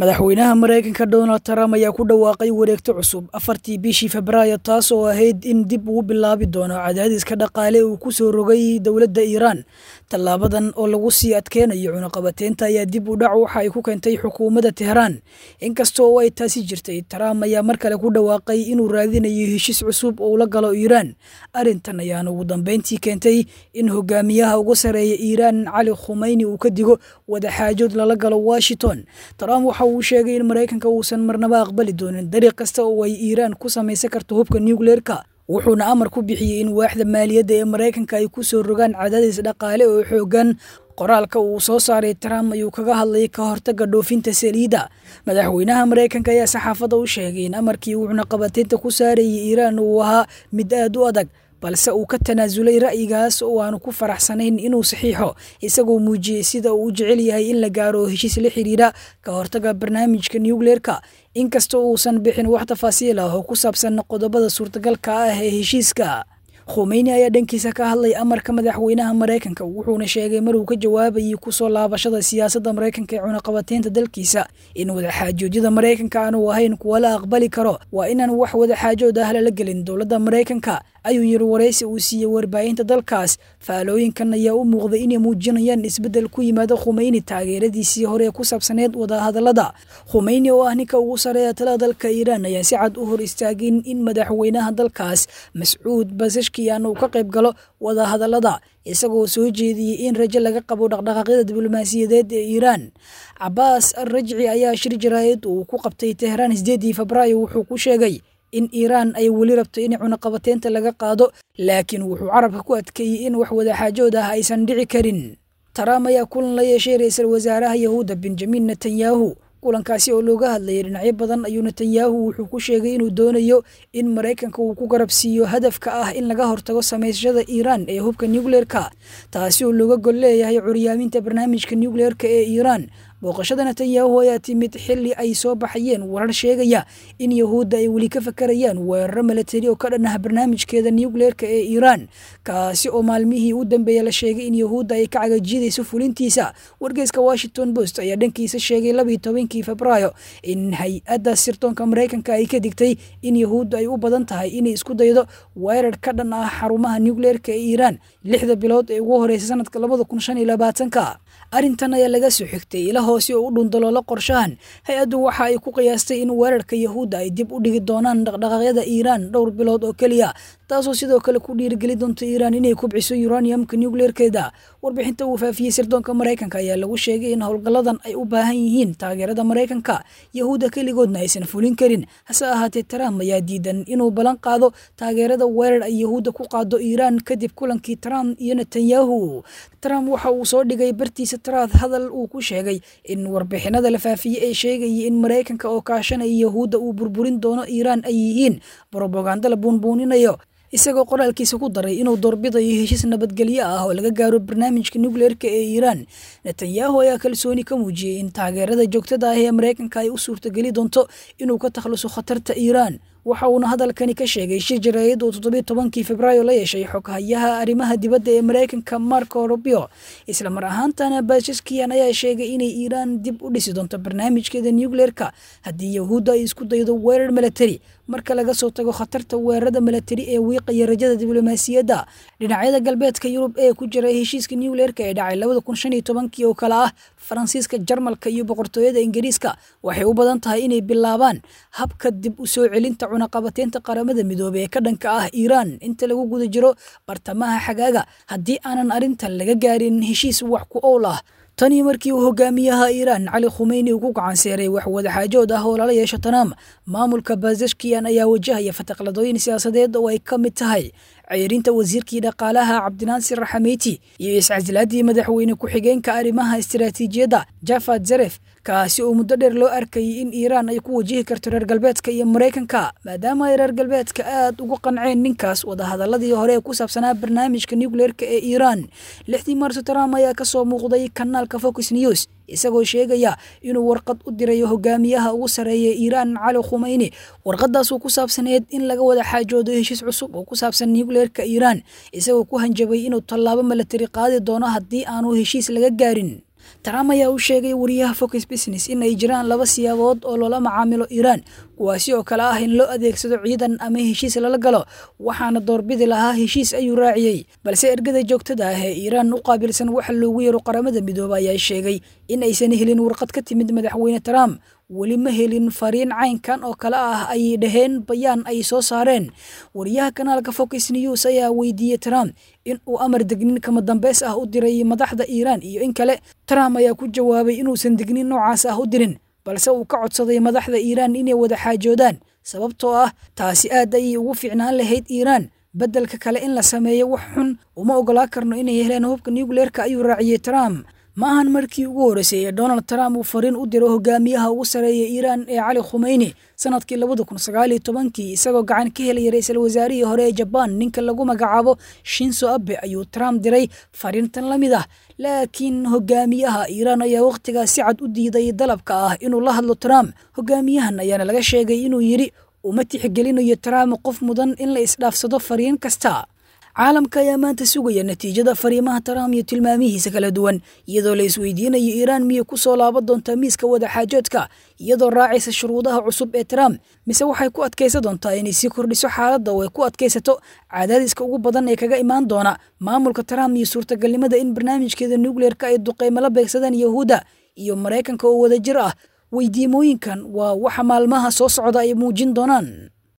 madaxweynaha maraykanka donald trump ayaa ku dhawaaqay wareegto cusub afartii bishii febraayo taas oo ahayd in dib ugu bilaabi doono cadaadiska dhaqaale uu ku soo rogay dowladda iiraan tallaabadan oo lagu sii adkeynayo cunaqabateynta ayaa dib u dhac waxa ay ku keentay xukuumadda teheraan inkasta oo ay taasi jirtay trump ayaa mar kale ku dhawaaqay inuu raadinayo heshiis cusub oo ula galo iiraan arrintan ayaana ugu dambeyntii keentay in hogaamiyaha ugu sareeya iiraan cali khumeyni uu ka digo wadaxaajood lala galo washington trump waxa uu sheegay in maraykanka uusan marnaba aqbali doonin dariiq kasta oo ay iiraan ku samaysan karto hubka nucleerka wuxuuna amar ku bixiyey in waaxda maaliyadda ee maraykanka ay ku soo rogaan cadaadis dhaqaale oo xoogan qoraalka uu soo saaray trump ayuu kaga hadlayay ka hortaga dhoofinta saliidda madaxweynaha maraykanka ayaa saxaafadda u sheegay in amarkii uu cunaqabateynta ku saarayay iiraan uu ahaa mid aad u adag balse uu ka tanaasulay ra'yigaas oo aanu ku faraxsanayn inuu saxiixo isagoo muujiyey sida uu u jecel yahay in la gaaro heshiis la xiriira ka hortaga barnaamijka nucleerka inkasta uusan bixin wax tafaasiil ah oo ku saabsan qodobada suurtagalka ah ee heshiiska khumeyni ayaa dhankiisa ka hadlay amarka madaxweynaha maraykanka wuxuuna sheegay maruu ka jawaabayay kusoo laabashada siyaasadda maraykanka ee cunaqabateynta dalkiisa in wadaxaajoodyada maraykanka aanu ahayn kuwa la aqbali karo waa inaan wax wadaxaajood ah lala gelin dowladda maraykanka ayuu yiri waraysi uu siiyey warbaahinta dalkaas faalooyinkan ayaa u muuqday inay muujinayaan isbeddel ku yimaada khumeyni taageeradiisii hore ee ku saabsaneed wadahadallada khumeyni oo ah ninka ugu sareeya talada dalka iiraan ayaa si cad u hor istaagin in madaxweynaha dalkaas mascuud basashkiyan uu ka qayb galo wadahadallada isagoo soo jeediyey in rajo laga qabo dhaqdhaqaaqyada diblomaasiyadeed ee iiraan cabaas al rajci ayaa shir jaraayad uu ku qabtay teheraan sideedii febraayo wuxuu ku sheegay in iiraan ay weli rabto in cunaqabateynta laga qaado laakiin wuxuu carabka ku adkeeyey in wax wadaxaajood ah aysan dhici karin trump ayaa kulan la yeeshay ra-iisul wasaaraha yahuudda benjamin netanyahu kulankaasi oo looga hadlayay dhinacyo badan ayuu netanyahu wuxuu ku sheegay inuu doonayo in maraykanka uu ku garabsiiyo hadafka ah in laga hortago samaysashada iiraan ee hubka nucleerka taasi oo looga gol leeyahay curyaaminta barnaamijka nucleerka ee iiraan booqashada netanyahu ayaa timid xili ay soo baxayeen warar sheegaya in yahuudda ay weli ka fakarayaan weeraro milatari oo ka dhan ah barnaamijkeeda nucleerka ee iiraan kaasi oo maalmihii u dambeeya la sheegay in yahuudda ay ka cagajiidayso fulintiisa wargeyska washington post ayaa dhankiisa sheegay labiyi tobankii febraayo in hay-adda sirdoonka maraykanka ay ka digtay in yahuudda ay u badan tahay inay isku daydo weerar ka dhan ah xarumaha nucleerka ee iiraan lixda bilood ee ugu horeysa sanadka labada kun shan iyo labaatanka arrintan ayaa laga soo xigtay ila hoose oo u dhundaloola qorshahan hay-addu waxa ay ku qiyaastay in weerarka yahuudda ay dib u dhigi doonaan dhaqdhaqaaqyada iiraan dhowr bilood oo keliya taasoo sidoo kale ku dhiirigeli doonta iiraan inay kubciso uraniumka nucleerkeeda warbixinta uu faafiyey sirdoonka maraykanka ayaa lagu sheegay in howlgalladan ay u baahan yihiin taageerada maraykanka yahuudda keligoodna aysan fulin karin hase ahaatee trump ayaa diidan inuu ballan qaado taageerada weerar ay yahuudda ku qaado iiraan kadib kulankii trump iyo netanyahu trump waxa uu soo dhigay bartiisa taraad hadal uu ku sheegay in warbixinada la faafiyey ee sheegayay in maraykanka oo kaashanaya yahuudda uu burburin doono iiraan ay yihiin brobaganda la buunbuuninayo isagoo qoraalkiisa ku daray inuu doorbidayo heshiis nabadgelyo ah oo laga gaaro barnaamijka nucleerka ee iiraan netanyahu ayaa kalsooni ka muujiyey in taageerada joogtada ah ee maraykanka ay u suurtageli doonto inuu ka takhluso khatarta iiraan waxa uuna hadalkani ka sheegay shir jaraayad uu toddobiy tobankii febraayo la yeeshay xoghayaha arrimaha dibadda ee maraykanka marco rubio isla mar ahaantana bashaskiyan ayaa sheegay inay iiraan dib u dhisi doonto barnaamijkeeda nucleerka haddii yahuudda ay isku daydo weerar milatari marka laga soo tago khatarta weerarada milatari ee wiiqaya rajada diblomaasiyadda dhinacyada galbeedka yurub ee ku jira heshiiska nucleerka ee dhacay labada kun shan iyo tobankii oo kale ah faransiiska jarmalka iyo boqortooyada ingiriiska waxay u badan tahay inay bilaabaan habka dib u soo celinta cunaqabateynta qaramada midoobey ee ka dhanka ah iiraan inta lagu guda jiro bartamaha xagaaga haddii aanan arrintan laga gaarin heshiis wax ku owl ah tanii markii uu hogaamiyaha iiraan cali khumeyni uu ku gacanseeray wax wadaxaajood ah oo lala yeesho tanaam maamulka bazashkiyan ayaa wajahaya fataqladooyin siyaasadeed oo ay ka mid tahay ceyrinta wasiirkii dhaqaalaha cabdinaasir raxameyti iyo iscasilaadii madaxweyne ku-xigeenka arrimaha istiraatiijiyadda jafad zaref kaasi oo muddo dheer loo arkayay in iiraan ay ku wajihi karto reer galbeedka iyo maraykanka maadaama ay reer galbeedka aad ugu qanceen ninkaas wadahadaladii hore ee ku saabsanaa barnaamijka nucleerka ee iiraan lixdii maarso trump ayaa kasoo muuqday kanaalka fox news isagoo sheegaya inuu warqad u dirayo hogaamiyaha ugu sareeya iiraan cali khumeyni warqadaasoo ku saabsaneed in laga wada xaajoodo heshiis cusub oo ku saabsan nucleerka iiraan isagoo ku hanjabay inuu tallaabo milatari qaadi doono haddii aanu heshiis laga gaarin trump ayaa u sheegay wariyaha focus business in ay jiraan laba siyaabood oo loola macaamilo iiraan kuwaasi oo kale ah in loo adeegsado ciidan ama heshiis lala galo waxaana doorbidi lahaa heshiis ayuu raaciyey balse ergada joogtada ah ee iiraan u qaabilsan waxa loogu yeero qaramada midooba ayaa sheegay in aysan helin warqad ka timid madaxweyne trump weli ma helin fariin caynkan oo kale ah ayay dhaheen bayaan ay soo saareen wariyaha kanaalka focus news ayaa weydiiyey trump in uu amar degnin kama dambeys ah u diray madaxda iiraan iyo in kale trump ayaa ku jawaabay inuusan degnin noocaas ah u dirin balse uu ka codsaday madaxda iiraan inay wada xaajoodaan sababtoo ah taasi aad ayay ugu fiicnaan lahayd iiraan beddelka kale in la sameeyo wax xun uma ogolaa karno inay heleen hubka nucleerka ayuu raaciyey trump ma ahan markii ugu horreysay ee donald trump uu fariin u diro hogaamiyaha ugu sareeya iiraan ee cali khumeyni sanadkii labada kun sagaaliyo tobankii isagoo gacan ka helaya ra-iisul wasaarihii hore ee jabaan ninka lagu magacaabo shinso abe ayuu trump diray fariintan la mid ah laakiin hogaamiyaha iiraan ayaa wakhtigaas si cad u diiday dalabka ah inuu la hadlo trump hogaamiyahan ayaana laga sheegay inuu yidhi uma tixgelinayo trump qof mudan in la isdhaafsado fariin kasta caalamka ayaa maanta sugaya natiijada fariimaha trump iyo tilmaamihiisa kala duwan iyadoo la isweydiinayo iiraan miyay ku soo laaban doontaa miiska wadaxaajoodka iyadoo raacaysa shuruudaha cusub ee trump mise waxay ku adkaysa doontaa inay sii kordhiso xaaladda oo ay ku adkaysato cadaadiska ugu badan ee kaga imaan doona maamulka trump iyo suurtagalnimada in barnaamijkeeda nucleerka ay duqeymo la beegsadaan yahuudda iyo maraykanka oo wadajir ah weydiimooyinkan waa waxa maalmaha soo socda ay muujin doonaan